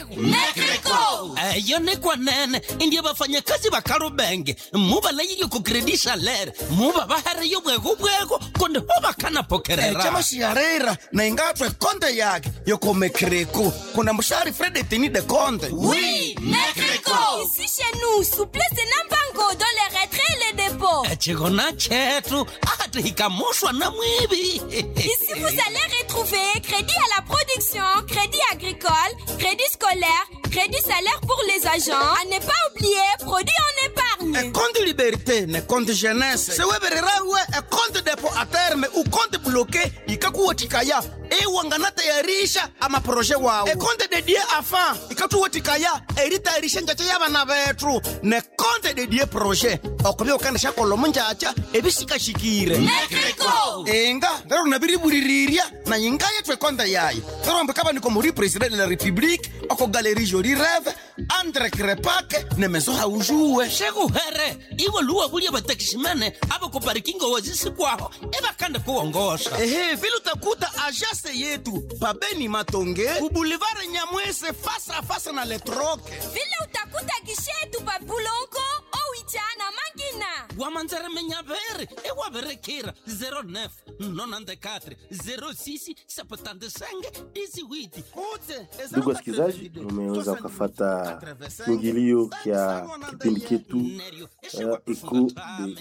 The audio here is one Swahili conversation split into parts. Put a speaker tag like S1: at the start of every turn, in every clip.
S1: Mekreko.
S2: eyo nekwanene indie bafanyakazi ba kalubenge mubalayilyo ku credit salaire muba bahereyo bwego bwego konde ho bakanapokerera
S3: chama xiarera na ingatwe konde yake yoko mekreko kuna mshari fredetini de konde
S1: Oui, Mekreko.
S4: Ici chez nous, souplesse et nambango dans les retraits et les dépôts.
S2: echigona chetu ati hikamushwa na mwivi
S4: Ici, vous allez retrouver crédit à la production, crédit agricole, crédit scolaire, crédit salaire pour les agents. À ne pas oublier, produit en épargne.
S3: ekonde liberté ne konde jeunesse sewebererawe ekonde depo a terme ukonde bloke ikakuwatikaya iwanganateyarisha amaproje wawo ekonde dedie afa ikatuwatikaya eritayarisha njacha yabana bethu nekonde dedie proje okubya ukandisha kolomo njacha ebisikashikire
S1: Mekreko.
S3: inga lero nabiriburirirya na yinga yethu ekonde yayo lero mbikaba niko muri president de la republique oko galerie joli reve andre krepake nemeso haujuwe
S2: shekuhere iwe luwa bulya batakishimene abo kuparikingo wazisikwaho ebakande kuwongosha
S3: ehe vile utakuta ajase yetu pabeni matonge ubulivare nyamwese fasa fasa na letroke
S4: Vile utakuta gishetu babulongo, owicha na mangina.
S2: wamanzeremenyaveri ewaverekira 09 nonandekatre 06 septandesenge disiwiti
S5: Ndugu wasikilizaji, umeweza ukafata kiingilio kya kipindi chetu uh, Eco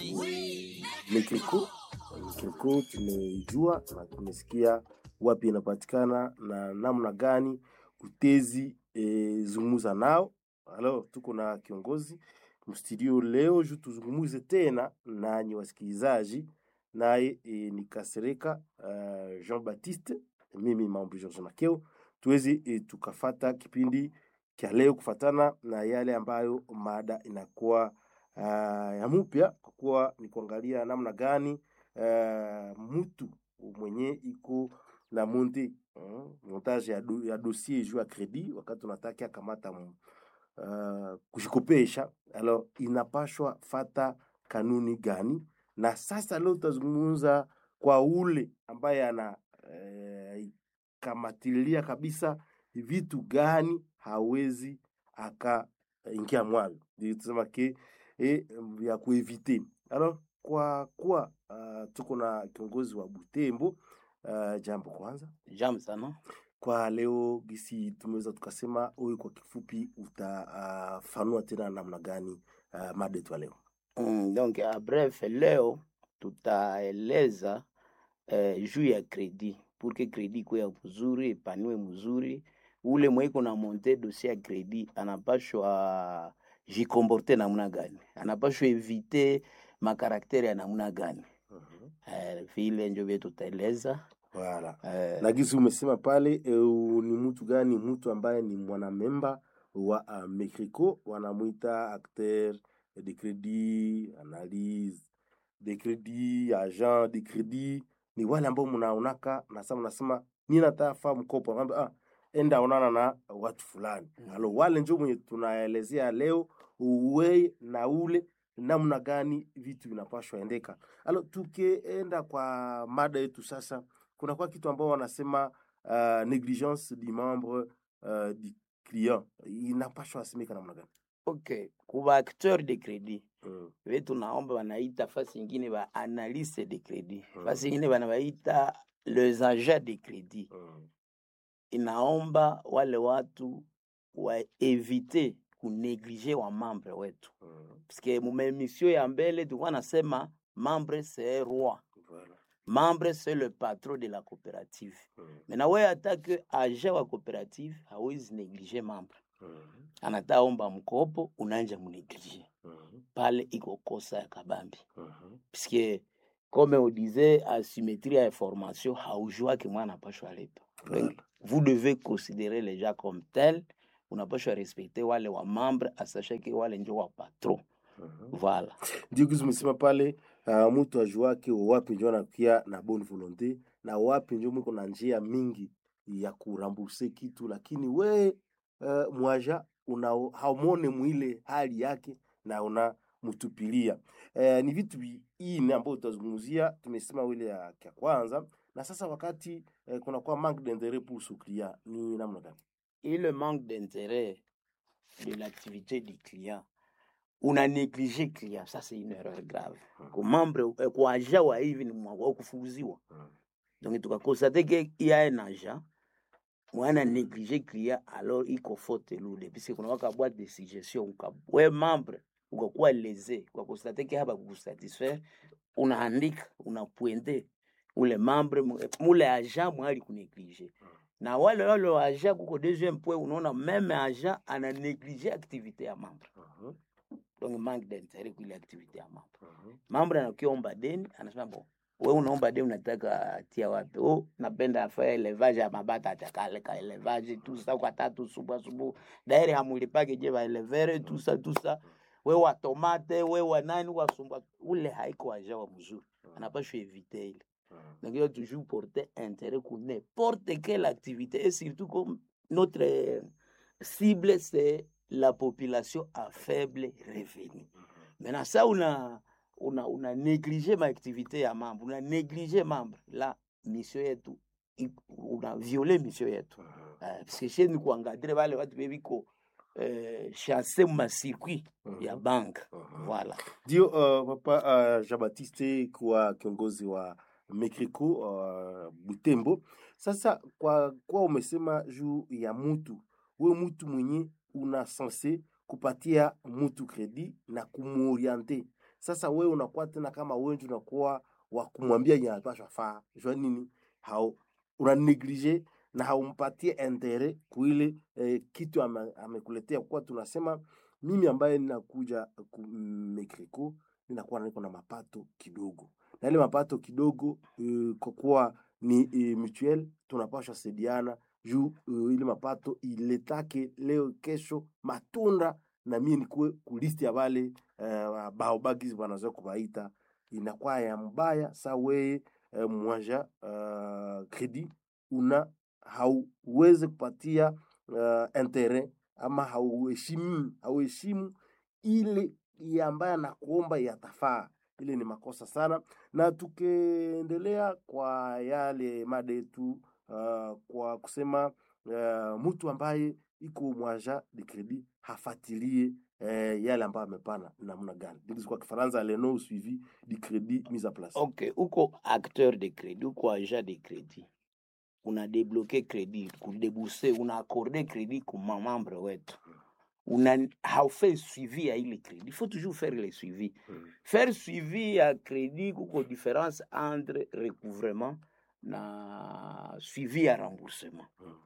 S5: de Mekriko. Mekriko tumeijua na tumesikia wapi inapatikana na namna gani utezi e, zungumuza nao. Alo, tuko na kiongozi mstudio leo juu tuzungumuze tena nanyi wasikilizaji, naye e, ni Kasereka uh, Jean Baptiste, mimi mambo George Makeo tuweze e, tukafata kipindi kya leo kufatana na yale ambayo mada inakuwa uh, ya mupya kwa kuwa ni kuangalia namna gani uh, mtu mwenye iko na monte uh, montage ya, do, ya dossier juu ya credit wakati unataka kamata mu- uh, kushikopesha alors inapashwa fata kanuni gani na sasa leo tutazungumza kwa ule ambaye ana eh, kamatilia kabisa vitu gani hawezi akaingia mwavyo Ndio tusema ke e, ya kuevite alors kwa kuwa uh, tuko na kiongozi wa Butembo uh, jambo kwanza
S6: Jambo sana.
S5: kwa leo gisi tumeweza tukasema huyu kwa kifupi utafanua uh, tena namna gani uh, mada yetu ya leo
S6: Mm, donc a bref leo tutaeleza eh, juu ya kredi pour que kredi ikuwe ya mzuri ipaniwe mzuri ule mweko na monte dossier ya kredi anapashwa jikomporte namna gani anapashwa evite makaraktere ya namna gani
S5: uh-huh.
S6: eh, vile njo vye tutaeleza
S5: Voilà.
S6: eh,
S5: na gisi umesema pale e, ni mtu gani mtu ambaye ni mwanamemba wa uh, mekriko wanamwita acteur de credit analyse de credit agent de credit ni wale ambao mnaonaka na sasa mnasema mi natafa mkopo Anaambia, ah, enda onana na watu fulani
S6: Mm.
S5: alo wale njo mwenye tunaelezea leo uwe na ule namna gani vitu vinapashwa endeka alo tukienda kwa mada yetu sasa kuna kwa kitu ambao wanasema uh, negligence du membre uh, du client inapashwa asimika namna gani
S6: ok kuba acteur de credit
S5: mm.
S6: vetu naomba wanaita fasi ingine ba analyse de credit
S5: Mm.
S6: fasi ingine banabaita les agents de credit
S5: Mm.
S6: inaomba wale watu waevite kuneglige wa membre wetu
S5: Mm.
S6: paske mumemisio ya mbele tulikuwa nasema membre c'est roi
S5: Voilà.
S6: membre c'est le patron de la coopérative
S5: Mm.
S6: mena wewe hata ke agent wa coopérative hawezi neglige membre
S5: Mm.
S6: anataomba mkopo unanja muneglige
S5: Mm.
S6: pale iko kosa ya kabambi
S5: Mhm.
S6: puisque comme on disait asymétrie ya information haujwake mwana apashwa lipa Donc, vous devez considérer les gens comme tels unapashwa respecter wale wa membre asashake wale njo wa patron
S5: Mhm.
S6: voilà
S5: ndio kizi umesema pale uh, mtu ajuake wapi njo anakia na bonne volonté na wapi njo mwiko na njia mingi ya kuramburse kitu lakini we uh, mwaja una haumone mwile hali yake na una mtupilia uh, ni vitu vi- ine ambayo tutazungumzia tumesema wile ya kya kwanza na sasa wakati uh, kunakuwa manque d'interet pour ce client ni namna gani
S6: et le manque d'intérêt de l'activité du client una négligé client ça c'est une erreur grave kwa membre eh, kwa agent wa hivi ni mwa- wa kufukuziwa donc tukakonstate ke iya un agent mwana négligé client alors iko faute lourde puisque kuna waka boîte de suggestion uka we membre ukakuwa lese ukakonstate ke hapa kukusatisfaire unaandika unapointe ule membre mu- mule agent mwali kunéglige na wale wale wa agent kuko deuxième point unaona même agent ana néglige activité ya membre donc manque d'intérêt kuile activité ya membre membre anakiomba deni anasema bon we unaomba deni unataka tia wapi oh, napenda afanya elevage ya mabata atakaleka elevage tout ça kwa tatu subu asubu daire hamulipake je baelevere tout ça tout ça we wa tomate we wa nani wasumba ule haiko aja wa mzuri anapashwa evite ile donc il doit toujours porter intérêt pour n'importe quelle activité et surtout comme notre euh, cible c'est la population à faible revenu maintenant ça una una una négligé ma activité ya membre una négligé membre la mission yetu i- una violé mission yetu uh, parce que chez ni kuangadire vale watu bebiko uh, chasse ma circuit ya banque voilà
S5: ndio uh, papa uh, jean baptiste kuwa kiongozi wa mekriko uh, butembo sasa kwa kwa umesema juu ya mutu we mutu mwenye una sanse kupatia mutu kredi na kumuoriente sasa we unakuwa tena kama wenji unakuwa wa kumwambia nyapashwa faa jua nini hao una neglige na haumpatie intere kuile eh, kitu ame- amekuletea kuwa tunasema mimi ambaye ninakuja ku- mekriko ninakuwa niko na mapato kidogo na ile mapato kidogo uh, kwa kuwa ni uh, mutuel tunapasha saidiana juu uh, ile mapato iletake leo kesho matunda na mie nikuwe kulisti ya vale uh, baobagizi wanazoea kuvaita inakuwa ya mbaya sa weye uh, mwanja uh, kredi una hauweze kupatia uh, intere ama hauheshimu hauheshimu ile ya ambaye anakuomba yatafaa ile ni makosa sana na tukiendelea kwa yale mada yetu uh, kwa kusema uh, mtu ambaye iko mwaja de credit hafatilie eh, yale ambayo amepana namna gani This kwa kifaransa leno suivi du credit mise en place
S6: ok uko acteur de crédit uko agent de crédit una débloqué crédit kudebuse una accordé crédit kuma membre wetu una haufai suivi ya ile crédit il faut toujours faire le suivi faire suivi ya crédit kuko différence entre recouvrement na suivi ya remboursement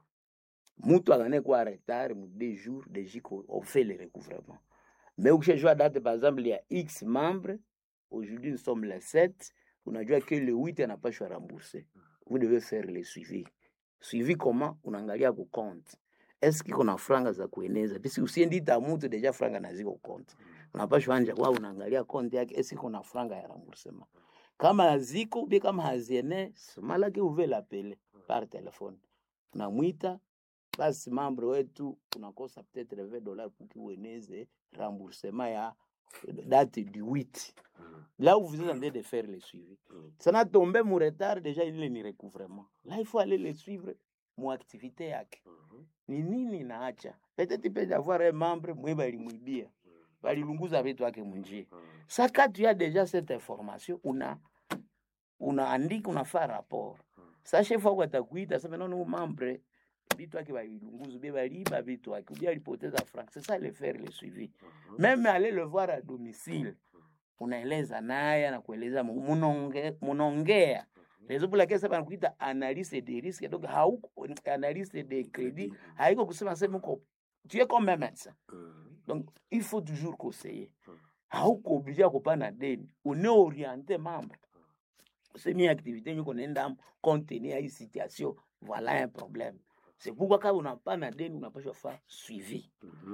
S6: mutu akane kwa retard mu deux jours deji ko on fait le recouvrement mais ukishajua date par exemple ya x membre aujourd'hui nous sommes le 7 unajua que le 8 anapashwa rembourser vous devez faire le suivi suivi comment unaangalia ku compte est-ce que kuna franga za kueneza pisi usiendita mutu deja franga naziko compte unapashwa anja kwa unaangalia compte yake est-ce que kuna franga ya remboursement kama haziko bi kama haziene malaki uve lapele par telefone unamwita basi membre wetu unakosa peut-être 20 dollars pour kiueneze remboursement ya date du 8 là où vous êtes en train de faire le suivi ça n'a tombé mon retard déjà il est ni recouvrement là il faut aller le suivre mon activité yake ni nini naacha peut-être peut avoir un membre mwe balimwibia balilunguza vitu yake munjia sa quand tu as déjà cette information una unaandika unafaa rapport sa chef wako atakuita sema nono membre vitu yake balilunguza bie baliba vitu yake ubia alipoteza franc c'est ça le faire le suivi même aller le voir à domicile unaeleza naye anakueleza mu- munonge- munaongea raison pour laquelle sasa banakuita analyse de risque donc hauko analyse de crédit haiko kusema sema uko tu es comme un médecin donc il faut toujours conseiller hauko obligé ya kupana deni uneoriente membre semi activité nyuko naenda contenir ya hii situation voilà un problème c'est pourquoi kama unapana deni unapashwa fa suivi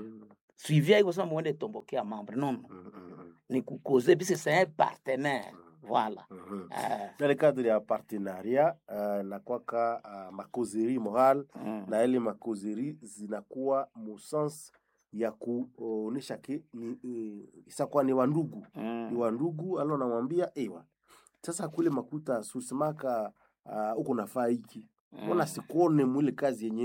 S6: suivi haiko sema muende tombokea membre non non ni kukoze puisque c'est un partenaire voilà Euh,
S5: dans le cadre ya partenariat uh, na kwaka uh, makozeri moral
S6: mm.
S5: na ile makozeri zinakuwa musens ya kuonesha ke ni eh, isakuwa ni wandugu ni
S6: Mm.
S5: wandugu alo namwambia ewa sasa kule makuta susimaka uh, uko nafaa hiki mbona
S6: Mm.
S5: sikuone mwile kazi yenye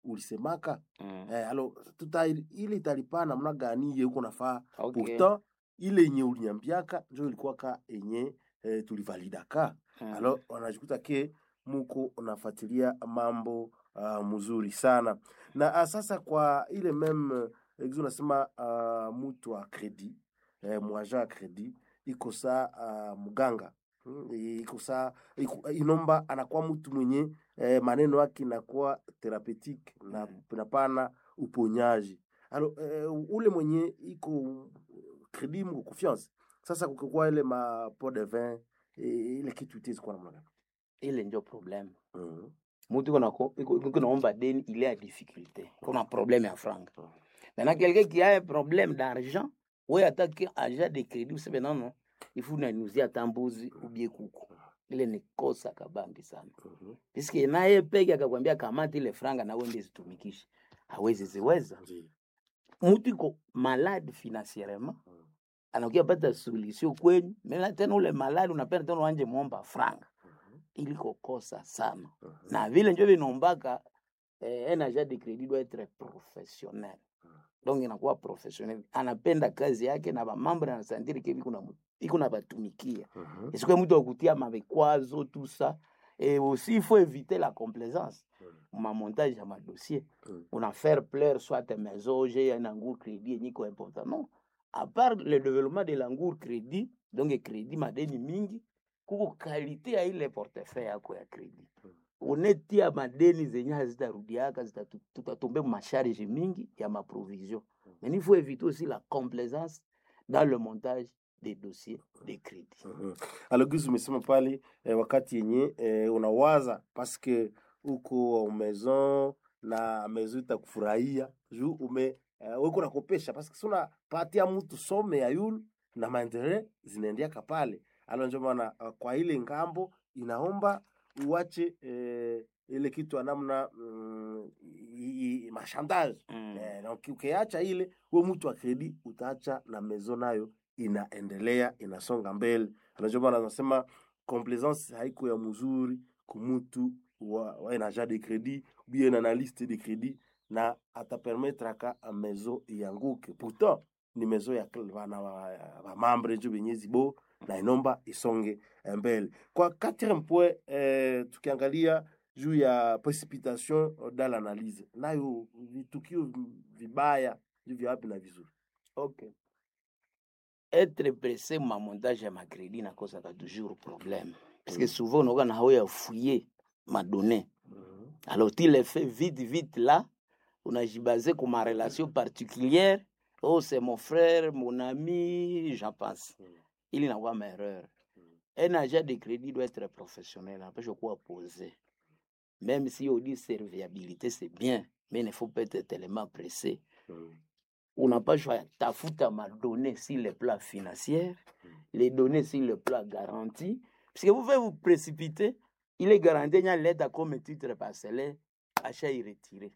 S5: ulisemaka
S6: Mm.
S5: eh, alo tuta ile italipa namna gani ye uko nafaa
S6: Okay.
S5: pourtant ile yenye ulinyambiaka njo ilikuwaka yenye eh, tulivalidaka
S6: Mm.
S5: alo wanajikuta ke muko unafuatilia mambo uh, mzuri sana na uh, sasa kwa ile meme uh, unasema uh, mutu wa kredi eh, mwaja wa kredi iko saa uh, mganga Mm, iko saa iko- inomba anakuwa mtu mwenye eh, maneno yake inakuwa therapeutique na
S6: Mm.
S5: napana uponyaji alo eh, ule mwenye iko kredi mko confiance sasa kukikuwa ile ma pot de vin eh, ile kitu itezi kuwa namna gani
S6: ile njo problème
S5: Mhm.
S6: mutu iko nako- iko- iko naomba deni il est à difficulté kuna problème ya franga
S5: Mhm.
S6: maintenant quelqu'un qui a un problème d'argent we atake agent de crédit useme nono ifu nanuzia hata mbuzi ubie kuku ile ni kosa kabambi sana
S5: Mhm.
S6: piske naye peke akakwambia kamata ile franga na wende zitumikishe hawezi ziweza
S5: Ndiyo.
S6: mutu iko malade financierement
S5: Mhm.
S6: anakuya pata solution kwenyu mena tena ule malade unapenda tena uanje muomba franga
S5: Mhm.
S6: iliko kosa sana
S5: Mhm.
S6: na vile njo vinombaka eh, un agent de crédit doit être professionnel donc inakuwa professionnel anapenda kazi yake na bamambre anasantiri ke biko na mu- iko na batumikia
S5: Mhm.
S6: esikuwe mtu akutia mabekwazo tout ça et aussi il faut éviter la complaisance
S5: Mhm.
S6: mamontage ya madossier
S5: Mhm.
S6: una faire plaire soit maison j'ai un angour crédit yenye iko important non à part le développement de l'angour crédit donc crédit madeni mingi kuko kalite ya ile portefeuille yako ya crédit unetia madeni zenye hazitarudiaka zitatu- tutatombe masharge mingi ya maprovision mais il faut éviter aussi la complaisance dans le montage des dossiers de crédit
S5: Mhm. alogizi umesema pale eh, wakati yenye eh, unawaza paske uko maison na maison itakufurahia juu ume eh, uko nakopesha paske si unapatia mtu some ya yulu na maendeleo zinaendeaka pale alo njo maana uh, kwa ile ngambo inaomba uache eh, ile kitu ya namna mm, i- i- mashandazi
S6: mm.
S5: Eh, na uki- ukiacha ile we mtu wa kredi utaacha na mezo nayo inaendelea inasonga mbele anajua maana anasema complaisance haiko ya mzuri kumutu wa, wa ina agent de credit bien analyste de credit na atapermetraka mezo ianguke pourtant ni mezo ya kl- bana ba- bamambre njo benye zibo na inomba isonge mbele kwa quatrième point eh, tukiangalia juu ya précipitation dans l'analyse nayo vitukio vibaya juu vya wapi na vizuri
S6: ok être pressé ma montage ya macrédit nakozaka toujours problème parce que
S5: Mm.
S6: souvent unaoka na hao ya fouiller madonné alors tu le fais vite vite là unajibase ku ma relation particulière oh c'est mon frère mon ami j'en pense
S5: Mm.
S6: ili nakuwa maerreur un agent de crédit doit être professionnel anapasha kuwa posé même si on dit serviabilité c'est bien mais il ne faut pas être tellement pressé unapashwa tafuta madonnées sur le plan financier, les données sur le plan garanti. Parce que vous pouvez vous précipiter, il est garanti, il y a l'aide à comme titre parcellaire, achat irretiré.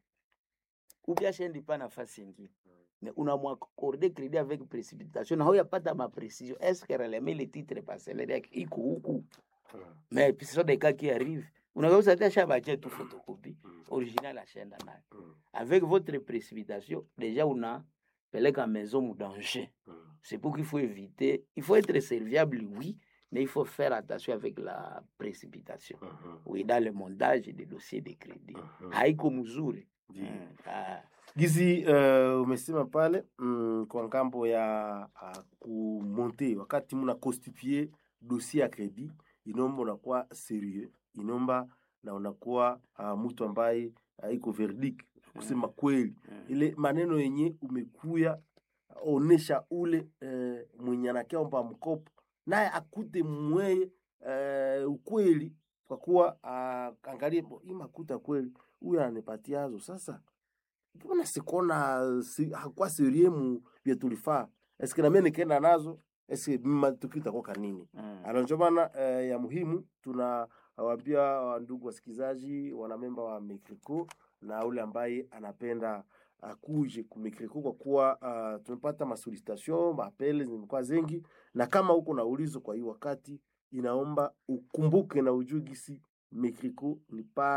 S6: Ou bien achat pas na face ingine. Mais on a accordé crédit avec précipitation. Na a pas dans ma précision. Est-ce que réellement le titre parcellaire iko huku? Mais puis ce sont des cas qui arrivent. Unaweza hata shabache tu photocopie original ashaenda nayo. Avec votre précipitation, déjà on a peleka maison mu danger. C'est pour qu'il faut éviter. Il faut être serviable, oui, mais il faut faire attention avec la précipitation. Oui, dans le montage des dossiers de crédit. Haiko mzuri.
S5: Ndiyo.
S6: Mm, ah,
S5: gizi uh, umesema pale mm, kwa ngambo ya uh, kumonte wakati muna constitue dossier ya credit inomba unakuwa serieux inomba na unakuwa uh, mtu ambaye uh, iko verdict kusema kweli
S6: mm.
S5: ile maneno yenye umekuya onesha ule eh, mwenye anakiomba mkopo naye akute mweye eh, ukweli kwa kuwa uh, angalie bo, hii makuta kweli huyu ananipatiazo sasa mbona sikona si, hakuwa serie mu vya tulifaa eske namie nikaenda nazo eske matukio itakuwa nini
S6: Mm.
S5: anachomana eh, ya muhimu tunawaambia wa ndugu wasikilizaji wanamemba wa Mekriko na ule ambaye anapenda akuje ku Mekriko kwa kuwa uh, tumepata masolicitation maapele zimekuwa zengi, na kama uko na ulizo kwa hii wakati, inaomba ukumbuke na ujue gisi Mekriko ni pale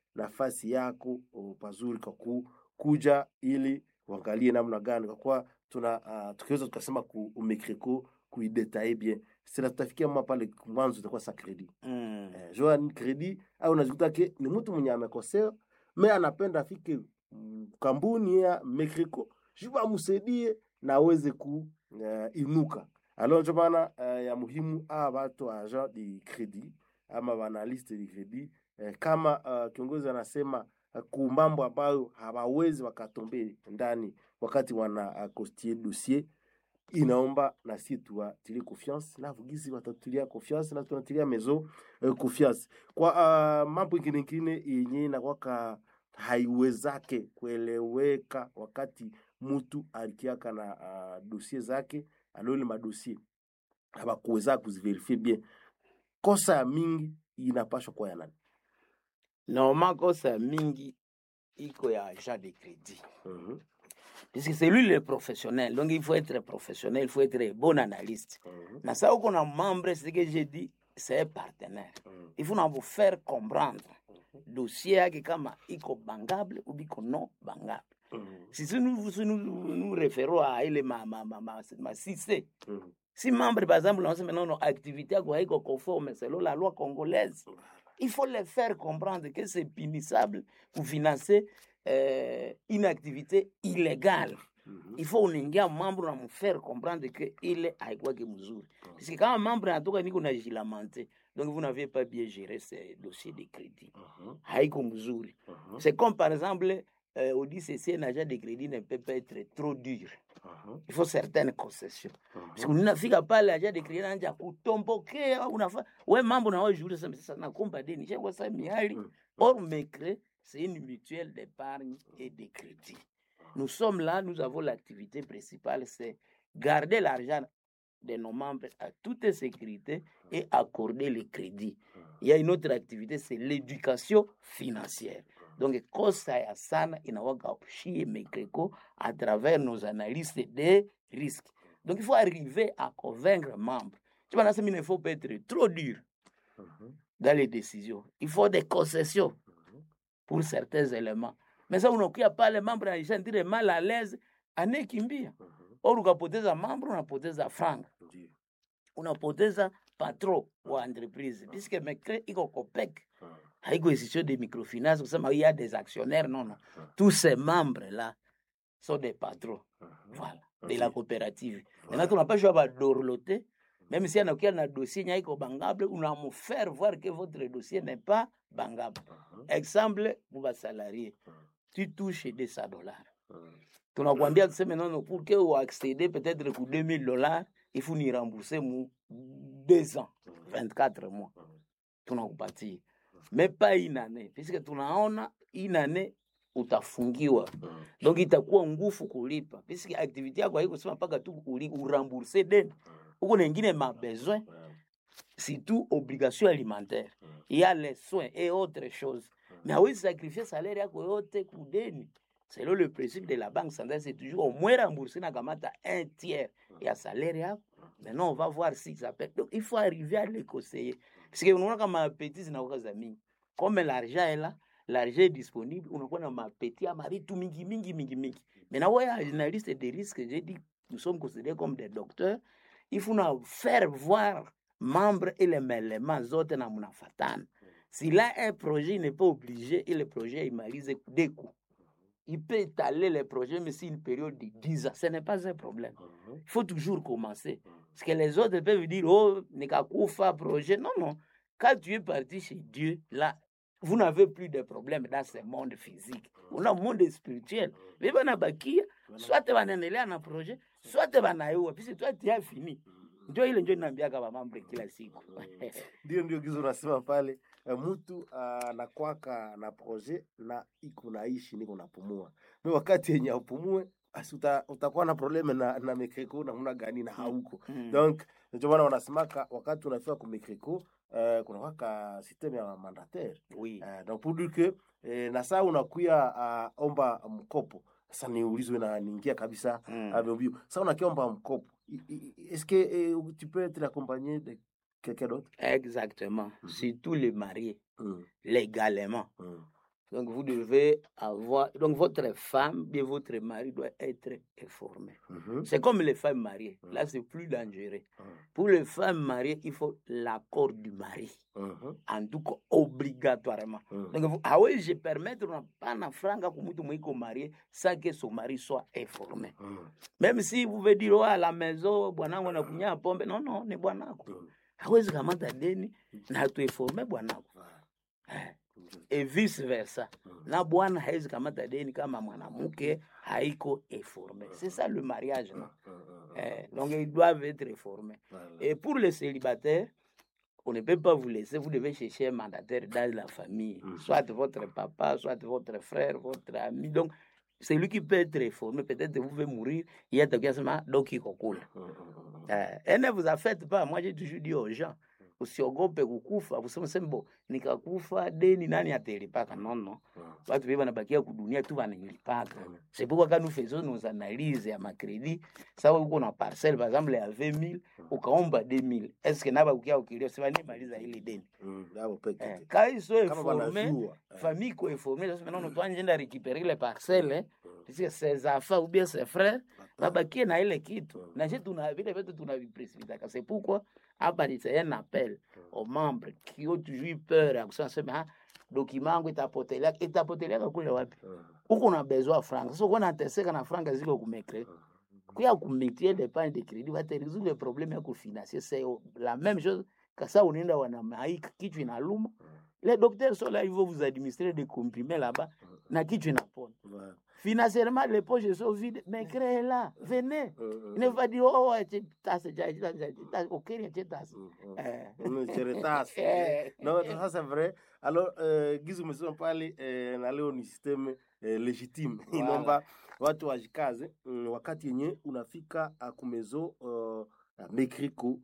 S5: nafasi yako oh, pazuri kwa ku, kuja ili uangalie namna gani kwa kuwa tuna uh, tukiweza tukasema ku umekreko kuidetaye bien sina tutafikia mwa pale mwanzo itakuwa sa credit
S6: Mm.
S5: eh, jua ni credit au unajikuta ke ni mtu mwenye amekosea me anapenda afike mm, kampuni ya mekreko juba amsaidie na aweze ku uh, inuka alors ndio maana uh, ya muhimu a watu agent de credit ama wanaanalyste de credit eh, kama uh, kiongozi anasema uh, ku mambo ambayo hawawezi wakatombe ndani wakati wana uh, constituer dossier inaomba na si tuwatilie confiance na vugizi watatulia confiance na tunatilia mezo uh, confiance kwa uh, mambo ingine ingine yenye inakwaka haiwezake kueleweka wakati mtu alikiaka na uh, dossier zake alole madossier habakuweza kuziverifie bien kosa ya mingi inapashwa kuwa ya nani
S6: Normal kosa mingi iko ya agent de crédit.
S5: Mhm,
S6: Puisque c'est lui le professionnel. Donc il faut être professionnel, il faut être un bon analyste.
S5: mhm,
S6: Na ça qu'on a membre, c'est ce que j'ai dit, c'est un partenaire.
S5: mhm,
S6: Il faut nous vous faire comprendre dossier yake kama iko bangable ou biko non bangable.
S5: mhm,
S6: Si si nous, si nous, nous référons à ile ma, ma, ma, ma, ma 6C,
S5: mhm.
S6: si membre par exemple on sait non non activité yako haiko conforme selon la loi congolaise, il faut les faire comprendre que c'est punissable pour financer euh, une activité illégale.
S5: Mhm.
S6: il faut unaingia mambo na mfaire comprendre que ile haikwake mzuri parce que kama mambo anatoka niko na jilamante donc vous n'avez pas bien géré ce dossier de crédit
S5: Mhm,
S6: haiko mzuri
S5: mhm,
S6: c'est comme par exemple euh, on dit ceci un agent de crédit ne peut pas être trop dur
S5: mhm,
S6: il faut certaines concessions
S5: mhm.
S6: parce que unafika pale agent de crédit anaanza kutombokea unafa we mambo na wewe jule sasa sasa nakomba deni chengwa sasa miali
S5: Mm.
S6: or mecre c'est une mutuelle d'épargne et de crédit nous sommes là nous avons l'activité principale c'est garder l'argent de nos membres à toute sécurité et accorder le crédit il y a une autre activité c'est l'éducation financière donc kosa ya sana inawaka shie mekreko à travers nos analyses des risques donc il faut arriver à convaincre membres tu vois, là, c'est- il ne faut pas être trop dur
S5: Mhm,
S6: dans les décisions il faut des concessions
S5: mhm.
S6: pour certains éléments mais ça unakuya pale mambo naishandire mal à l'aise anayekimbia
S5: Mhm,
S6: or ukapoteza mambo unapoteza franga
S5: ndio.
S6: unapoteza patron wa entreprise puisque mecre iko copec
S5: Mhm,
S6: haiko institution de microfinance kusema il y a des actionnaires non non tous ces membres là sont des patrons
S5: mhm.
S6: voilà de la coopérative
S5: Voilà.
S6: maintenant tunapashwa badorlote même si anakuya na dossier nya iko bangable unamufaire voir que votre dossier n'est pas bangable
S5: Mhm,
S6: exemple pour basalarié
S5: Mhm.
S6: tu touches 200 dollars
S5: mhm.
S6: tunakwambia tuseme nono pour que uaccéder peut-être ku 2000 dollars il faut ni rembourser mu deux ans 24 mois tunakupatia mais pas une année puisque tunaona une année utafungiwa
S5: Mhm.
S6: donc itakuwa ngufu kulipa puisque activité yako haikusema mpaka tu uli- urambourse deni huko nengine mabesoin
S5: Mhm,
S6: surtout obligation alimentaire
S5: Mhm.
S6: il y a les soins et autres choses mais hawezi sacrifier salaire yako yote kudeni selon le principe de la banque centrale c'est toujours au moins rembourser na kamata un tiers ya salaire yako maintenant on va voir si ça peut donc il faut arriver à les conseiller parce que unaona kama appétit zinakuwa za mingi comme l'argent est là l'argent est disponible unakuwa na mapeti ya maritu mingi mingi mingi mingi maintenant ouais analyste des risques j'ai dit nous sommes considérés comme des docteurs il faut na faire voir membre ile maélément zote na mnafatana s'il a un projet il n'est pas obligé et le projet imalize deux coups il peut étaler les projets mais c'est une période de 10 ans ce n'est pas un problème
S5: mhm.
S6: il faut toujours commencer. Parce que les autres peuvent dire, oh, Nekakufa, projet. Non, non. Quand tu es parti chez Dieu, là, vous n'avez plus de problème dans ce monde physique. On a un monde spirituel. Mais bana bakia, soit tu vas na projet, soit tu vas naewa. Puis toi, tu as fini. Ndio ile ndio naambiaka bamambre kila siku.
S5: ndio ndio gizo unasema pale eh, mtu anakwaka na projet na iko naishi niko napumua mi wakati yenye upumue basi uta, utakuwa na probleme na, na mekreko namna gani na hauko
S6: Mm.
S5: donc ndio maana wanasemaka wakati unafika ku mekreko uh, kunakwaka systeme ya mandataire
S6: Oui.
S5: uh, donc pour dire que eh, na saa unakuya uh, omba mkopo sasa niulizwe na niingia kabisa
S6: Mm.
S5: ameubio sasa unakiomba mkopo I- i- est-ce que eh, tu peux être accompagné de quelqu'un d'autre
S6: Exactement.
S5: Mhm.
S6: Surtout les mariés,
S5: Mm,
S6: légalement.
S5: mm,
S6: Donc vous devez avoir, donc votre femme, bien votre mari doit être informé.
S5: Mhm.
S6: C'est comme les femmes mariées. Là, c'est plus dangereux. Pour les femmes mariées, il faut l'accord du mari.
S5: Mhm.
S6: En tout cas, obligatoirement.
S5: Mhm.
S6: Donc, vous- hawezi permettre unapana franga kwa mtu mwiko marié sans que son mari soit informé.
S5: Mhm.
S6: Même si vous pouvez dire, oh, à la maison, bwanangu anakunywa pombe. Non, non, ni bwanako.
S5: Mhm.
S6: Hawezi kamata deni na hatuinforme bwanako. Eh, et vice versa. Na bwana hawezi kamata deni kama mwanamke haiko informé. C'est ça le mariage, non? Eh, donc, ils doivent être informés.
S5: Voilà.
S6: Et pour les célibataires, on ne peut pas vous laisser, vous devez chercher un mandataire dans la famille,
S5: Mhm.
S6: soit votre papa, soit votre frère, votre ami. Donc, c'est lui qui peut être informé. Peut-être que vous pouvez mourir, il y a quelqu'un qui m'a donc il coule.
S5: Mhm. Mhm.
S6: Eh, et ne vous affecte pas. Moi, j'ai toujours dit aux gens, usiogope kukufa, useme sema bo nikakufa deni nani atalipaka? Non, non.
S5: Mhm.
S6: Watu wengi wanabakia kudunia tu wananilipaka. C'est pourquoi quand nous faisons nos analyses ya macrédit, sawa uko na parcelle par exemple ya 20 000 ukaomba 2 000 est-ce que naba ukia ukilio sema nimaliza ile deni
S5: Mhm. Hapo peke
S6: eh,
S5: yake.
S6: quand ils sont
S5: Kama
S6: informés
S5: wanajua, eh.
S6: famille ko informée sasa maintenant toi njenda récupérer les parcelles eh, puisque ses enfants ou bien ses frères babakie na ile kitu na je tuna vile vitu tunavipresipitaka c'est pourquoi hapa ni c'est un appel aux membres qui ont toujours eu peur ya kusema sema ah, document yangu itapotelea itapotelea kule wapi
S5: Mhm.
S6: huko na besoin ya franga sasa uko nateseka na franga ziko kumekre kuya kumitie d'épargne de crédit wataresoudre le problème ya kufinancer c'est la même chose kasa unaenda wanamaika kichwa inaluma les docteurs sont là ils vont vous administrer des comprimés là-bas na kichwa inapona
S5: Voilà.
S6: financièrement les poches sont vides mais créez là venez
S5: Mhm.
S6: il ne va dire oh ache tase ja ok ache tase
S5: Mhm.
S6: eh
S5: Une cheretasi.
S6: Eh.
S5: Non, ça c'est vrai. Alors, euh, gizu umesema pale eh, na leo ni system eh, legitime
S6: Voilà.
S5: inaomba watu wajikaze mm, wakati yenye unafika uh, kumezo uh, mekriko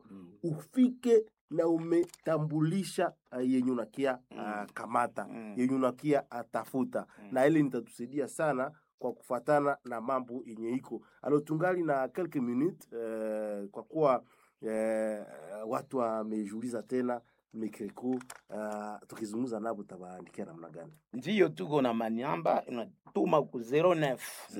S5: ufike na umetambulisha uh, yenye unakia uh, kamata
S6: Mm.
S5: yenye unakia uh, tafuta
S6: Mm.
S5: na ile nitatusaidia sana kwa kufatana na mambo yenye iko alo tungali na quelques minutes uh, kwa kuwa eh, watu wamejiuliza tena mekreko uh, tukizungumza nabo tabaandikia namna gani
S6: ndiyo tuko na manyamba unatuma ku 09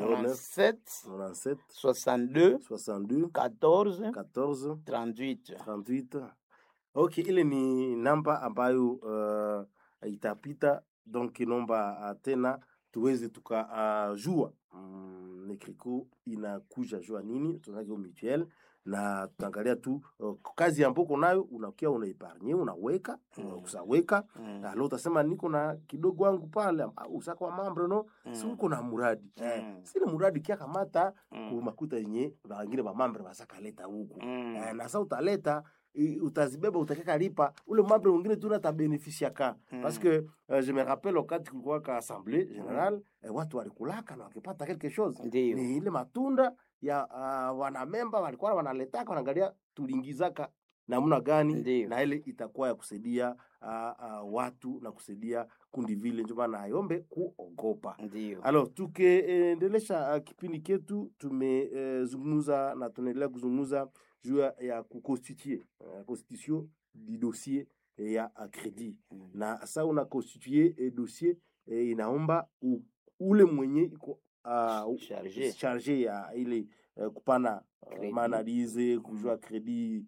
S6: 97
S5: 97
S6: 62
S5: 62
S6: 14
S5: 14
S6: 38
S5: 38 ok ile ni namba ambayo uh, itapita donc nomba uh, tena tuweze tukajua uh, mm, nekriko inakuja jua nini tunakio mutuel na tutaangalia tu uh, kazi amboko nayo unakia unaiparnye unaweka
S6: Mm.
S5: usaweka
S6: Mm.
S5: alo utasema niko na kidogo wangu pale ah, usaka wa mambre no
S6: Mm.
S5: si uko na muradi eh,
S6: Mm.
S5: sile muradi kia kamata
S6: Mm.
S5: kumakuta yenye na wengine mamambre wasakaleta huku
S6: Mm.
S5: eh, na sa utaleta i- utazibeba utakeka lipa ule mambre mwingine tu natabenefisia ka
S6: Mm.
S5: parce que uh, je me rappelle wakati kulikuwa ka assemblée générale eh, watu walikulaka na wakipata quelque chose
S6: Ndiyo.
S5: ni ile matunda ya uh, wanamemba walikuwa wanaletaka wanaangalia tuliingizaka namna gani
S6: Ndiyo.
S5: na ile itakuwa ya kusaidia uh, uh, watu na kusaidia kundi vile ndio maana ayombe kuogopa
S6: Ndiyo.
S5: alors tukiendelesha uh, kipindi ketu tumezungumza uh, na tunaendelea kuzungumza juu ya- ya kuconstitue uh, constitution du dossier eh, ya uh, credit
S6: Mm.
S5: na sa una constitue eh, dossier eh, inaomba u, ule mwenye iko uh,
S6: Charge.
S5: charge ya ile uh, kupana uh,
S6: Credit.
S5: maanalize kujua kredi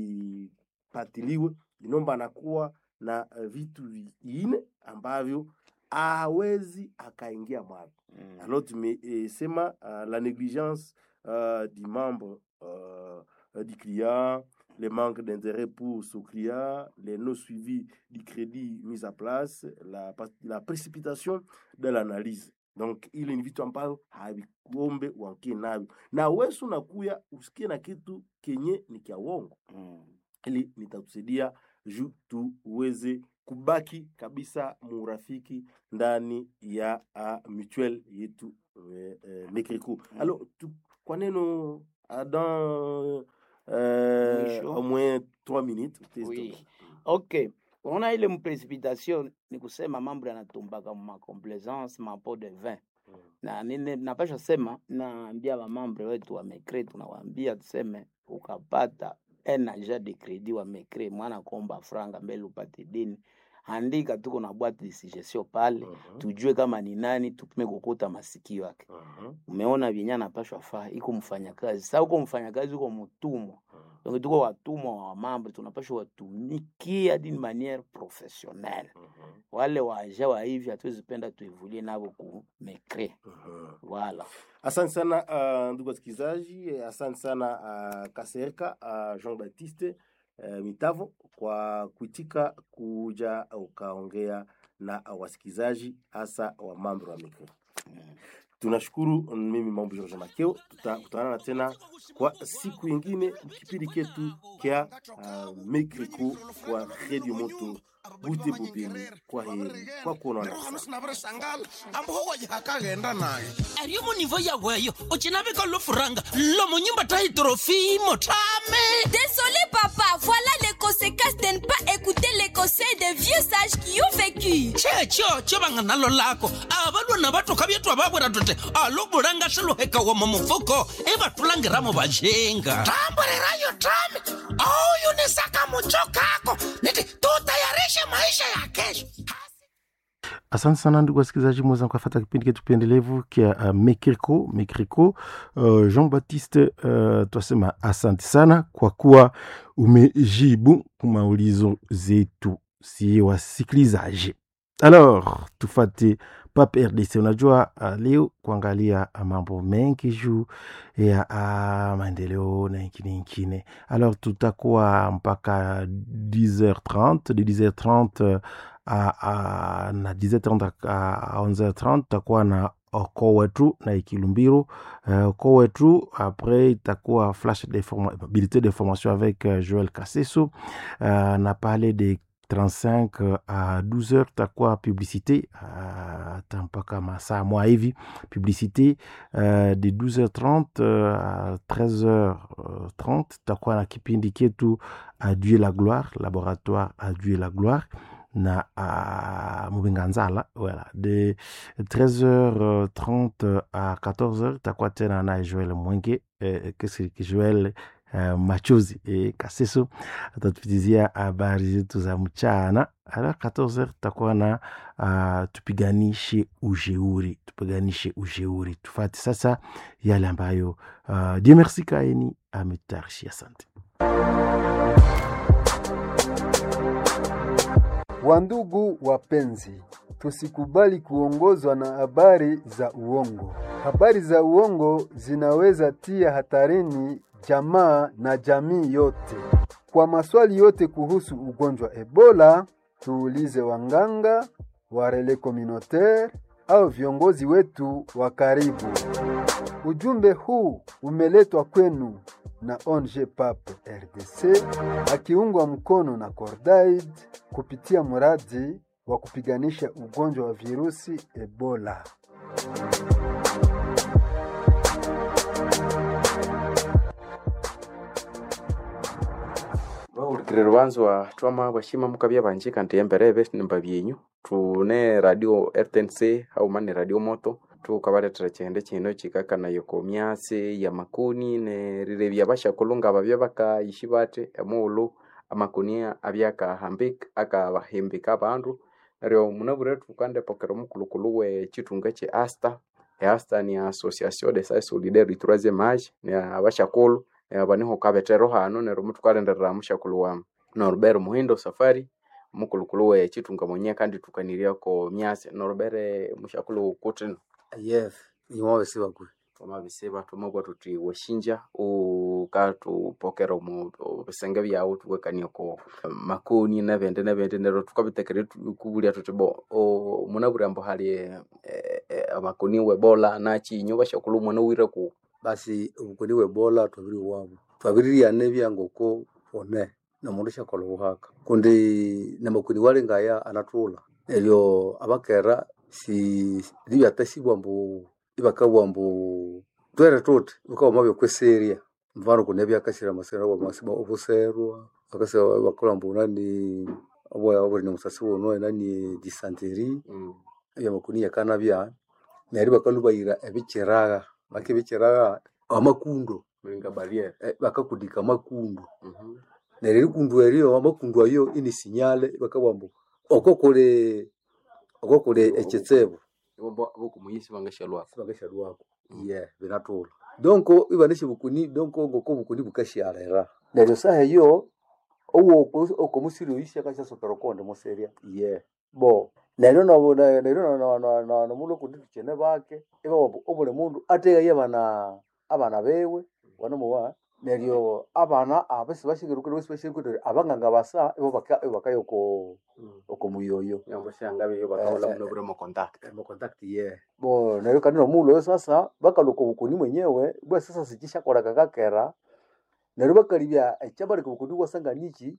S5: ipatiliwe inomba anakuwa na uh, vitu viine ambavyo hawezi akaingia mwavyo
S6: Mm.
S5: alors tumesema uh, la négligence uh, du membre uh, uh, du client le manque d'intérêt pour ce client les non suivis du crédit mis à place la, pas- la précipitation de l'analyse donc ile ni vitu ambayo havikuombe uankie navyo na wesu unakuya usikie na kitu kenye ni kya uongo
S6: Mm.
S5: ili nitakusaidia juu tuweze kubaki kabisa murafiki ndani ya uh, mutuel yetu eh, eh, Mekriko.
S6: Mm.
S5: Alors tu, kwa neno uh, dans euh,
S6: Mwisho.
S5: au moins trois minutes utezi
S6: Oui.
S5: toka.
S6: ok unaona ile mprecipitation ni kusema mambo yanatumbaka mumacomplaisance mapo de vin
S5: Mm.
S6: na nine- napasha sema naambia wamambre wetu wa mekre tunawaambia tuseme ukapata un agent de credit wa mekre mwana komba franga mbele upate deni andika tuko na boîte de suggestion pale
S5: Mhm.
S6: tujue kama ni nani tupime kukuta masikio yake
S5: Mhm.
S6: umeona vyenye anapashwa faa iko mfanyakazi sa uko mfanyakazi uko mtumwa donc tuko watumwa wa mambo tunapashwa watumikia d'une manière professionnelle
S5: Mhm.
S6: wale waja wa hivi hatuwezi penda tuevulie navo ku mekre
S5: Mhm.
S6: wala
S5: Asante sana uh, ndugu wasikilizaji, eh, asante sana uh, Kasereka uh, Jean Baptiste uh, Mitavo kwa kuitika kuja ukaongea na uh, wasikilizaji hasa wa mambo wa mikro. Tunashukuru. Mimi Mambo George Makeo, tutakutana tena kwa siku ingine kipindi ketu kya uh, mikriko kwa Radio Moto Bute Bupeni. Kwa heri, kwa kuonana sana.
S3: sinavirisangal ambohowajihakaghenda naye
S2: ariyo munivo yaweyo ucinavika lofuranga lomo nyumba tahitrofimo tame
S4: Désolé papa, voilà les conséquences de ne pas écouter les conseils des vieux sages qui ont vécu.
S2: checho cho vanga nalo lako avalwa na vatoka vyetu avavwera tote alobulanga swiluheka wama mufuko ivatulangiramo vajenga tamburirayo tame aunisaka mucho kako niti tutayarishe maisha ya kesho
S5: Asante sana ndugu wasikilizaji, mweza mkafata kipindi ketu pendelevu kia uh, Mekriko Mekriko. Uh, Jean Baptiste uh, twasema asante sana kwa kuwa umejibu maulizo zetu si wasikilizaji. Alors tufate Pap RDC. Unajua uh, leo kuangalia uh, mambo mengi juu ya uh, maendeleo na ingine ingine. Alors tutakuwa mpaka 10h30 de 10h30 uh, a, a, na 10h30 a 11h30 tutakuwa na oko wetu na ikilumbiru uh, oko wetu après itakuwa flash bulletin d'information avec uh, Joël Kasseso uh, na parler de 35 à 12h tutakuwa publicité uh, mpaka masaa mwa hivi publicité uh, de 12h30 uh, à 13h30 tutakuwa na kipindi ketu Adieu la gloire laboratoire Adieu la gloire na uh, Mubinganzala voilà. de 13h30 à 14h takuwa tena na Joel Mwenge eh, kesi Joel uh, Machozi eh, Kaseso atatupitizia habari zetu za mchana. Ala 14h tutakuwa na uh, tupiganishe ujeuri, tupiganishe ujeuri. Tufate sasa yale ambayo uh, Dieu merci kaeni ametutayarishia. Asante.
S7: Wandugu wapenzi, tusikubali kuongozwa na habari za uongo. Habari za uongo zinaweza tia hatarini jamaa na jamii yote. Kwa maswali yote kuhusu ugonjwa Ebola, tuulize wanganga, warele communautaire au viongozi wetu wa karibu. Ujumbe huu umeletwa kwenu na ONG PAP RDC akiungwa mkono na Cordaid kupitia mradi wa kupiganisha ugonjwa wa virusi Ebola.
S8: vahulukile luvanzwa twama vashima mukavya vanji kandi embereve nimba vyenyu tune radio rtnc hauma ni radio moto tukavaletera chihende chino chikakanayo komyasi ya makuni nerilevya vashakulunga vavya vakaishi vate emuulu amakuni avyakahambika akavahimbika avandu neryo munavure tukandepokera omukulukulu we chitunga che asta easta ni association de sa solidaire troisième age ni avashakulu vaniho kavetero hano neryo mutukalenderera mushakulu wa norubere muhindo safari mukulukulu we chitunga mwenye kandi tukaniriako myasi norubere mushakulu kutino
S9: yes iwawesi wakwe
S8: twamavisiva twamabwa tuti washinja ukatupokera mu visenge vyawu tuwekaniako makoni nevende nevende nero tukavitekere kuvulya tuti bo o, munavulya mbo hali eh, eh, amakoni webola nachinyo vashakulu mwana wire ku
S9: basi obukoni bwebola twabiri wabo twabiririane byangoko one nomundu shakola buhaka kundi namakoni wali ngaya anatula elyo abakera si libyatasibwa mbu ibakabwa mbu twere tuti bukaba byokweseria mfano kuna byakasira masira wa masiba obuserwa akasa bakola mbu nani abo abo ni musasi wono nani dysentery
S8: mm.
S9: ebya makuni yakana bya neri bakalubayira ebikiraga bakibikiraga amakundo
S8: mlinga barriere
S9: eh, bakakudika amakundo
S8: Mhm.
S9: neryo erikundu eryo amakundu ayo ini sinyale bakabwa mbu oko kuli oko kuli ekitsebo
S8: bokumuyisi bangashalwako
S9: sibangashalwako ye binatula donko ibanisha bukuni donko ngoko bukuni bukashyalera neryo saha eyo owo okomusiri oyisha kashasokera okonde museria ye bo neryo nobu neryo nomulo kundi tukyene bake iba obuli mundu ategaye abana abana bewe wanomuwa neryo abana abasi bashikirukire basi bashikirukire abanganga basa ibo baka ibo bakayo oko oko muyoyo
S8: yamboshanga beyo bakaola muno bure mo contact
S9: mo contact ye bo neryo kandi nomulo oyo sasa bakaluka obukuni mwenyewe bwa sasa sikishakora kakakera neryo bakalibya ekyabali kubukuni bwasanganiki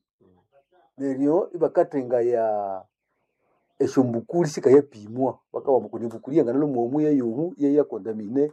S9: neryo ibakatenga ya eshombukuli sikayapimwa bakawa mukuni bukuli yangana nomuomu yeyomu yeyakontamine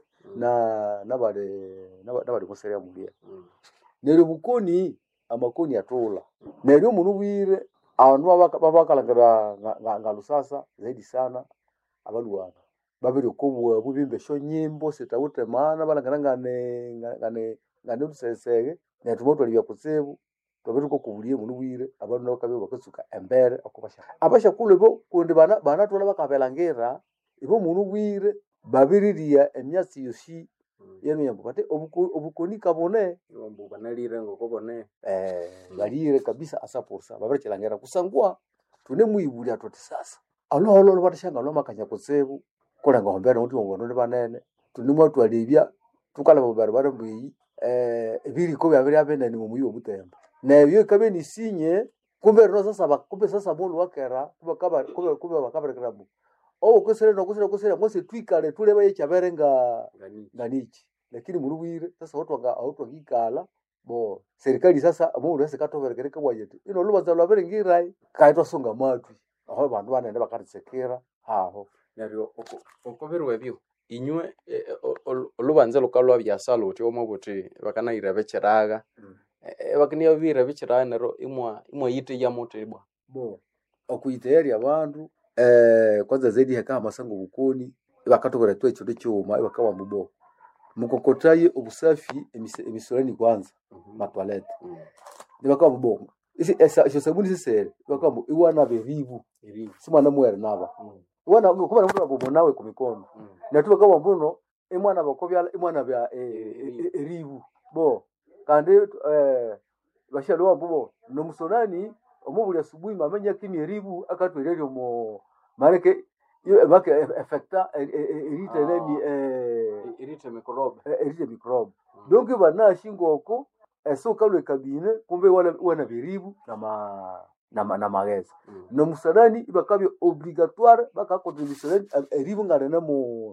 S9: na nabali naba- nabali museria mulia neryo bukoni amakoni atula neryo omundu bwire abandu babaka- babakalangira nga- nga- nga lusasa zaidi sana abalwana babiri okobwabu bimba esyo nyimbo sitawute maana balangira ngane nga- ngane ngane lusesege neryo tumotwalibya kutsibu twabiri kokubulie mundu bwire abandu nabo kabya bakatsuka embere okubasha abashakulu ibo kundi bana banatwala bakabelangira ibo mundu bwire babiriria emyatsi yosi yenu yambo bati obuko- obukoni kabone
S8: yombu banalire ngokobone
S9: eh, balire kabisa asaposa babirikilangira kusangwa tune muibulia tuti sasa aloholo batashanga lomakanya kutsibu kulenga hombera muti wabona ni banene tuni mwatwalibya tukalaba mubarabara mbweyi eh, ebiriko byabiri abenani mumuyi obutembo nebyo ikabe nisinye kumbe rino sasa ba- kumbe sasa mulu wakera kumbe kaba- kumbe kumbe bakaberekera mu owo kusere nokusere kusere ngose twikale tuleba yekyabere nga
S8: ngani
S9: nganichi lakini muri bwire sasa watu wanga watu wangikala bo serikali sasa mundu wese katoberekereka wajeti ino lubanza lwabere ngirai kaitwa songa matwi aho bandu banende bakarisekera aho
S8: neryo oko- okobirwa ebyo inywe eh, eh, o- o- olubanza lukalwa byasala uti omo buti bakanayira bekiraga bakaniya bira bekiraga neryo imwa imwayite ya moto ibwa
S9: bo okuyitayari abandu eh, kwanza zaidi heka masango bukoni bakatokera tu ekintu kyuma bakawa mubo mukokotaye obusafi emise- emisolani kwanza matwalete nibakawa mubo isi esa isho sabuni sisere bakawa mu iwana beribu simwana mwere naba iwana kuba mtu abomo nawe ku mikono natuba kama mbuno imwana bakobyala imwana bya eh, eh, eh, eribu bo kandi eh, bashalo wambubo nomusonani omubuli asubuhi mamenya kimi eribu akatwereryo mo mareke iyo make effecta erite nani eh
S8: irite mikorobe
S9: erite microbe donc banashi ngoko esoka lwe kabine kumbe wana wana biribu na ma na ma, na mageza no musanani ibakabye obligatoire bakakontribution eribu ngarena mu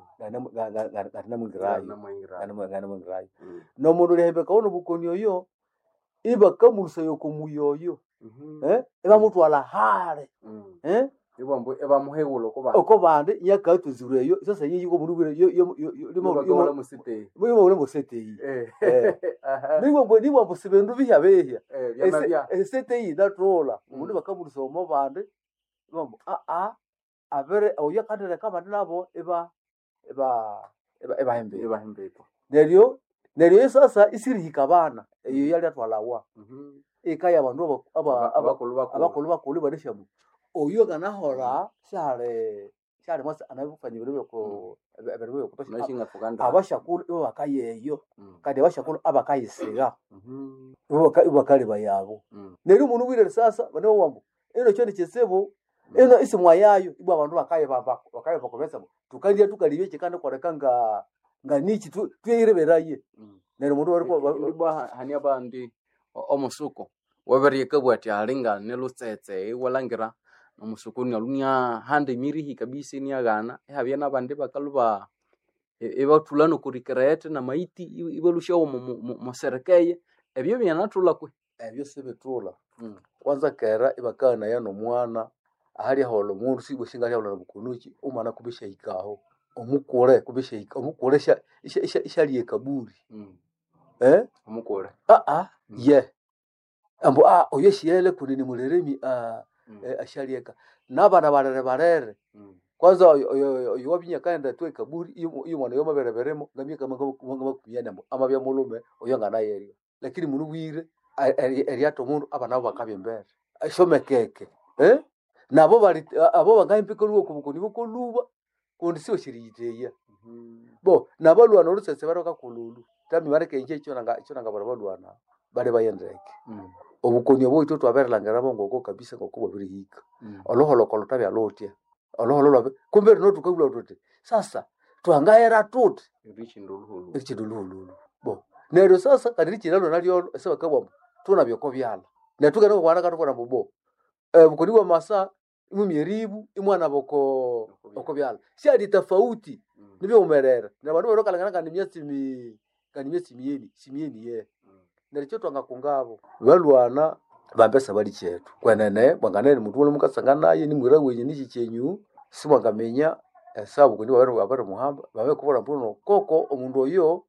S9: ngarena mu ngirayo ngarena mu ngirayo no mundu lehembe kaona bukoni oyo ibakamulusa yoko muyoyo eh ibamutwala hale eh
S8: ibambu ebamuhegula kuba
S9: oko bande yakatuzirwe yo sasa yiyi ko muri bwire yo yo yo limo
S8: bakaola musite
S9: limo limo sete yi
S8: eh
S9: eh niwo bwe niwo busibendu bihya behya
S8: eh byamabya
S9: esete yi datola umuntu bakamurisa omo bande bambo a a abere oya kandere kama nabo eba eba eba eba hembe
S8: ibahembepo
S9: neryo neryo sasa isirihika bana eyo yali atwalawa ikaya abandu aba aba
S8: abakulu bakulu
S9: abakulu bakulu barishamu oyo ganahora shale shale mwasa anabifanya ibintu byoko ibintu byoko
S8: nashinga tukanda
S9: abashakulu ibo bakayeyo
S8: Mm.
S9: kandi abashakulu abakayisiga
S8: Mhm.
S9: ibo baka- ibo bakaliba yabo
S8: Mm.
S9: neryo umuntu wire sasa bane wambo ino cyo nikisebo ino isimwa yayo ibo abantu bakayebamba bakayeba komesa tukalya tukalibye kikande koreka nga nga niki tu- tuyireberaye
S8: Mm.
S9: neryo umuntu wari ko-
S8: ndibwa hani abandi o- omusuko waberieka bwati alinga nelutsetse iwalangira omusuku nialunia hande mirihi kabisa iniagana ihabya nabandi bakaluba ibathula nokurikirete na maiti i- ibalushawo muserekeye ebyo byanathula kwe
S9: ebyo sibitula
S8: Mm.
S9: kwanza kera ibakana ya nomwana ahali ahola omundu sibwe shingali ahola nabukunuki umwana kubisha ikaho omukule kubisha ika omukule sha isha isha ishali kaburi
S8: Mm.
S9: eh
S8: omukule
S9: ah ah
S8: Mm.
S9: ye ambo ah oyo shiele kunini muliremi ah
S8: Mm.
S9: eh, ashali eka nabana barere barere
S8: Mm.
S9: kwanza oyo- oyo oyo wabinya kaenda tu kaburi iyo iyo mwana yo mabere beremo ngamye kama kama makumyana ambo amabya mulume oyo ngana yerio lakini munu bwire eryato mundu abana bo bakabya embere ashomekeke eh nabo bali abo bangahimpika luwo kubukoni bukoluba kundi siwe shiriyiteya bo nabalwana olusese baroka kululu tami barekenje ekyo nanga ekyo nanga bara balwana bale bayendeke obukoni obwo ito twaberelangera bongoko kabisa ngoko bwabirihika oloholokolo tabya lotya oloholo lwabe kumbe rino tukabula tuti sasa twangayera tuti ekiduluhululu bo neryo sasa kadi lichilalo nalyo ese bakabwamo tuna byoko byala netugenda okwana katubona bubo eh, bukoni bwa masa imu myeribu imwana boko oko byala siadi tofauti nibyo umerera na bandu barokalangana kandi myesi mi kandi myesi miyeni simiyeni ye neryo twanga kungabo balwana bambesa bali chetu kwenene mwanganene muntu wole mukasanga naye nimwira wenye nichi chenyu simwangamenya esabu kundi babere babere muhamba babe kubona mpuno koko omundu oyo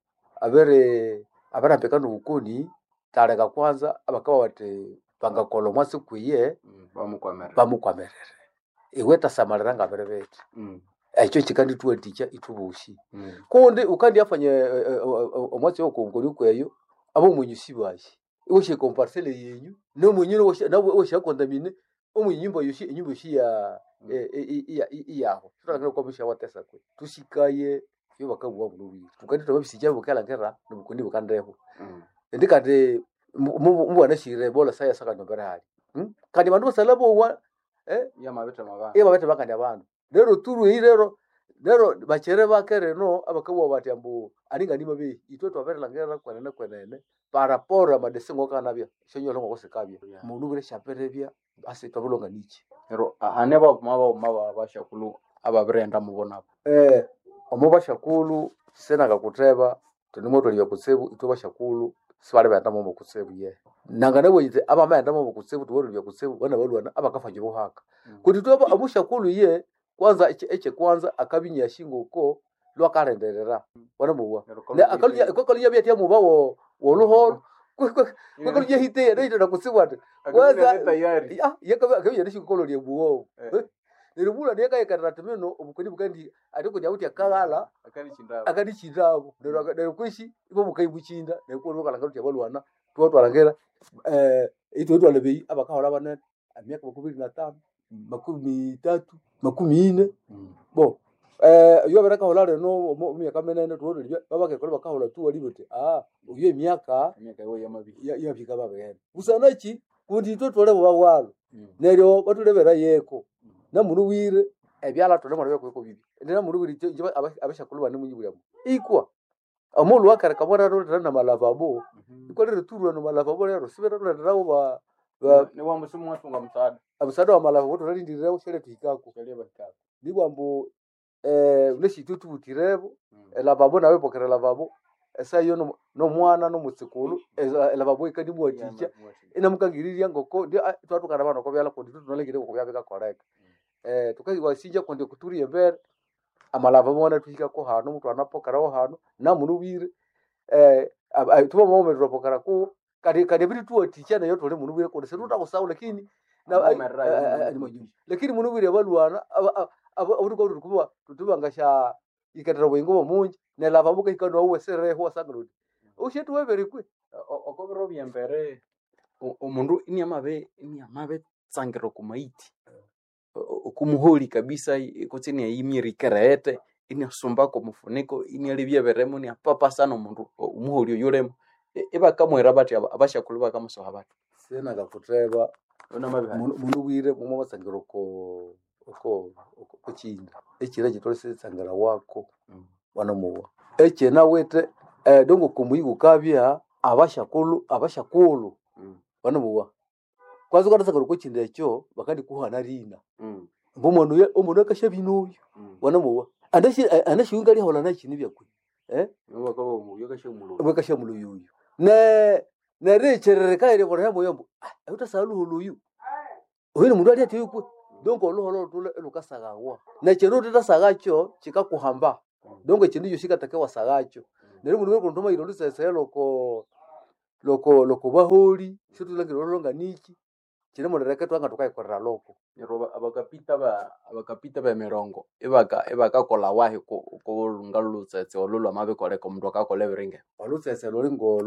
S9: abere abere ampekana ubukoni tareka kwanza abakaba bati bangakola omwasi kwiye bamukwamerere iwe tasamalira ngabere bete ekyo kikandi tuwatikya itubushi kundi ukandi afanye eh, eh, omwasi okongoni kweyo abo omwenyusi bashi iwoshe komparsele yenyu nomwenyine woshakontamine omwenyumba yoshi enyumba yoshi ya eh, eh, iya- iya- iyaho tutalangire kwamisha watesa kwe tushikaye yo bakabuwa bulubiri tukandi twabisija bukalangera nobukundi bukandeho ndi kati mubwana shire bola saya saka nombere hali Hmm? kandi bandu basala bowa eh iyo babete bakandi abandu lero turu eyi lero lero bachere bake reno abakabwa bati ambu aninga ndima be itwe twaberelangera kwenene kwenene parapora madesengo kanabya shonyolo ngo sekabya mundu bure shaperebya ase twabulonga nichi
S8: ero ane bauma bauma babashakulu ababirenda mubonabo
S9: eh omo bashakulu sena kakuteba tunimo tolibya kusebu itwe bashakulu sibali bayenda mu kusebu ye nanga nabo yite aba mayenda mu kusebu tubolibya kusebu bana balwana abakafanye buhaka kuti twe amushakulu ye kwanza eche eche kwanza akabinya shingo ko lwakarenderera wana muwa ne akalunya ko kalunya bya muba wo woluhoro ko kalunya hite ya ndio nakusebu ati kwanza ya yakabinya akabinya shingo ko lya buwo niribula niye kayekarira timino obukoni bukandi ati kunya kuti akagala akadi chindabo neryo kwishi ibo bukai buchinda neryo lokalanga kuti abalwana twatwalangera eh ito twale bei abakahola banene emyaka makumi na tano makumi tatu makumi ine bo eh yo beraka hola reno myaka menene tuone libya babake kole bakahola tu wali bote ah uyo emyaka
S8: emyaka yo yamabi
S9: ya ya fika babene usanachi kundi to tole bawalo neryo batulebera yeko namunu wire ebyala tole mwana kweko bibi ndina munu wire jiba abashakulu bane munyibulya ikwa amolu wakare kamwana ro tana malavabo iko lero turu no malavabo lero sibera ro ndirawo ba ba
S8: ne wa musimu watunga msaada
S9: abusada wa malavabo to rindira ushele tuhikako
S8: kale bakaka
S9: ni bwambo eh uneshi tutu butirebo elavabo nawe pokera lavabo esa yo no no mwana no mutsikulu elavabo ikandi mwaticha inamukangiriria ngoko ndi twatukana bana ko byala kundi tunolengere ko byabeka correct eh tukawasinja kundi kuturie mbere amalava mwana tuhika ko hano mtu anapokaraho hano na munu bire eh tuba mome tropokara ko kadi kadi biri tuwa ticha na yoto le munu bire ko seruta ko sawu lakini na ni majumba lakini munu bire balwana abo ko tukuba tutuba ngasha ikatara bwengo munji ne lava buka ikano uwe sere ho sangrudi ushetu webere kwe
S8: okobiro byembere omundu inyamabe inyamabe tsangiro kumaiti okumuholi kabisa kutsini ayimiri kerete iniasumbako mufuniko inialibya beremo ni apapa sana omundu umuholi oyulemo ibakamwera bati abashakulu bakamusoha bati
S9: sena kakuteba
S8: onamabiha
S9: mundu bwire mumwe basangiro ko oko kuchinda echira chitolese sangara wako wana muwa echena wete eh, dongo kumuyi kukabya abashakulu abashakulu wana muwa kwanza kwatasangara kuchinda echo bakandi kuhana rina mbomono ya omono akasha binoyo wana muwa andashi andashi ungali hola na chini byakwe eh
S8: bakaba umuyo kashe mulo
S9: bakasha mulo yoyo ne ne recherere kaire bora yambo yambo ah utasalu huluyu oyo mundu ali ati yukwe dongo oluholo tule lukasagawa na chero tutasagacho chikakuhamba dongo chindu yo shikatake wasagacho nero mundu weko ntoma ilo lusese loko loko loko baholi situlangira olonga niki chine mundereke twanga tukaikorera loko
S8: nero abakapita ba abakapita ba mirongo ibaka ibakakola wahi ku ku lunga lutsetse olulwa mabe koleka omundu akakola ebiringe
S9: walutsese loli ngolo